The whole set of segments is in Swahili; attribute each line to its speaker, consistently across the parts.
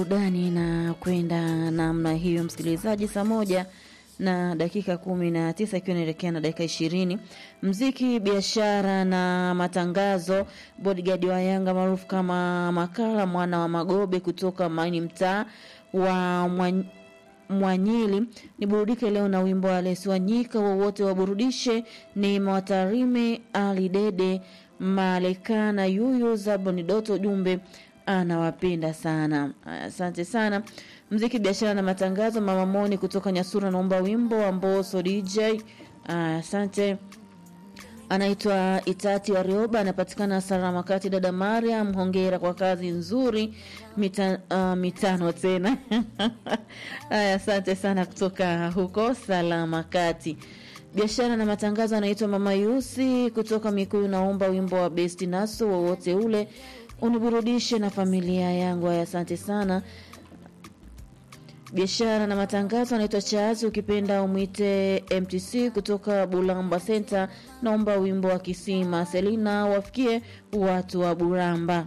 Speaker 1: burudani na kwenda namna hiyo, msikilizaji, saa moja na dakika kumi na tisa ikiwa inaelekea na dakika ishirini mziki, biashara na matangazo. Bodyguard wa Yanga maarufu kama Makala mwana wa Magobe kutoka Maini, mtaa wa Mwan- Mwanyili, ni burudike leo na wimbo wa Lesi Wanyika, wowote waburudishe. Ni Mwatarime Ali Dede Malekana Yuyu Zaboni Doto, jumbe anawapenda sana. Asante sana. Mziki, biashara na matangazo. Mama Moni kutoka Nyasura naomba wimbo wa Mboso DJ. Asante. Anaitwa Itati Warioba, anapatikana Salama Kati. Dada Mariam, hongera kwa kazi nzuri. Mita, uh, mitano tena haya, asante sana kutoka huko Salama Kati. Biashara na matangazo, anaitwa Mama Yusi kutoka Mikuyu, naomba wimbo wa Besti Naso wowote ule uniburudishe na familia yangu. Haya, asante sana. Biashara na matangazo anaitwa Chazi, ukipenda umwite MTC kutoka Bulamba Center, naomba wimbo wa Kisima Selina wafikie watu wa Buramba.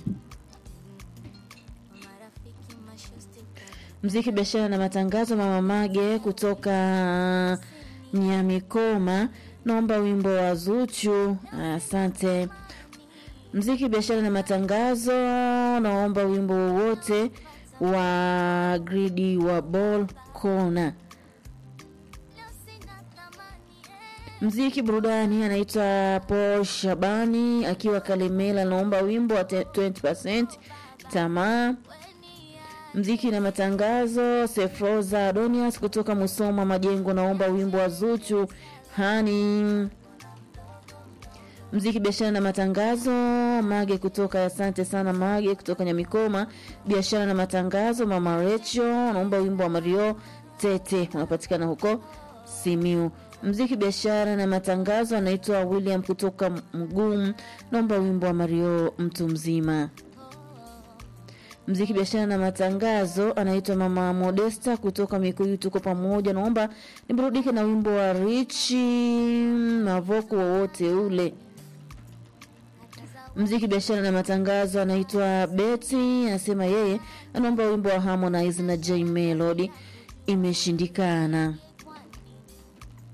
Speaker 1: Mziki, biashara na matangazo, Mama Mage kutoka Nyamikoma, naomba wimbo wa Zuchu. Asante. Mziki, biashara na matangazo, naomba wimbo wowote wa gridi wa ball corner. Mziki burudani, anaitwa Paul Shabani akiwa Kalemela, naomba wimbo wa 20% tamaa. Mziki na matangazo, Sefroza Adonias kutoka Musoma Majengo, naomba wimbo wa Zuchu hani. Mziki biashara na matangazo, Mage kutoka asante sana Mage kutoka Nyamikoma. Biashara na matangazo, Mama Recho naomba wimbo wa Mario Tete unapatikana huko Simiu. Mziki biashara na matangazo, anaitwa William kutoka Mgumu, naomba wimbo wa Mario mtu mzima. Mziki biashara na matangazo, anaitwa Mama Modesta kutoka Mikuyu, tuko pamoja, naomba niburudike na wimbo wa Richi Mavoko wowote ule. Mziki biashara na matangazo, anaitwa Betty, anasema yeye anaomba wimbo wa Harmonize na J Melody, imeshindikana.